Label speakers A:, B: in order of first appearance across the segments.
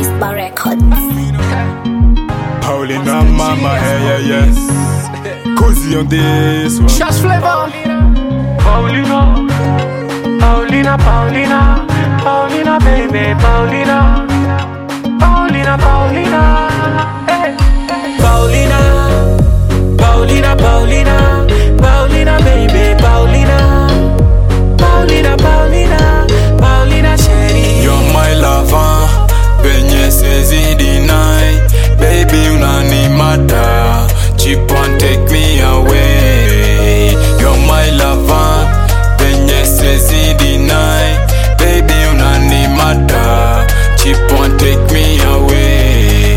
A: Whisper Records.
B: Paulina mama, hey, yeah, yeah. Cozy on this one.
C: Shots flavor.
D: Paulina, Paulina, Paulina, Paulina, baby, Paulina, Paulina, Paulina, hey. Paulina, Paulina, Paulina, Paulina, baby, Paulina, Paulina, Paulina, Paulina, chérie.
B: You're my lover, penye sezi deny Baby unanimata, chip and take me away You're my lover, penye sezi deny Baby unanimata, chip and take me away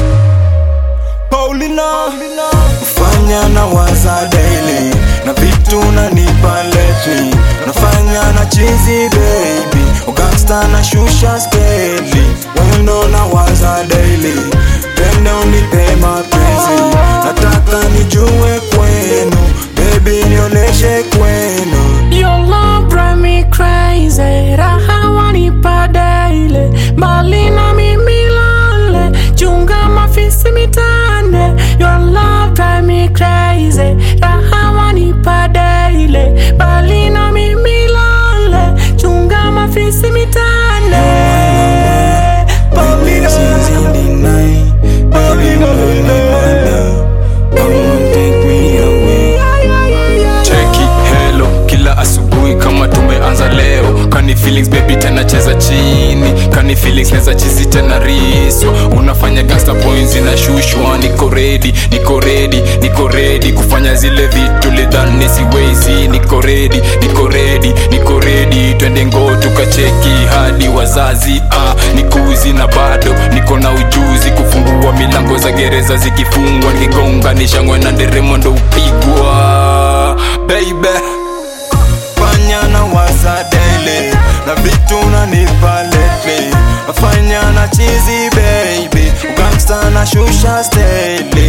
B: Paulina, fanya na waza daily na vitu unanipa lately nafanya na chizi baby ugangsta na shusha skeli wendo na waza daily pende unipe mapenzi nataka nijue kwenu baby nioneshe kwenu
D: Your love drive me crazy Raha wanipa daily Mbali na mimi lale Chunga mafisi mitane Your love drive me crazy Raha wanipa daily Mbali na mimi lale Chunga mafisi mitane
B: Paulina, in the night, baby, Come on, take me away. cheki helo kila asubuhi kama tumeanza leo kani feelings baby tena cheza chini kani feelings neza chizi tena riso unafanya gangsta points inashushwa niko ready niko ready niko ready kufanya zile vitu lidhani siwezi niko ready niko ready niko ready twende ngo tukacheki hadi wazazi ah, nikuzi na bado niko na ujuzi kufungua milango za gereza zikifungwa nikigonga nishangwe na nderemo ndo upigwa baby fanya na waza daily na vitu unanipa lately nafanya na chizi baby ugangsta na shusha steli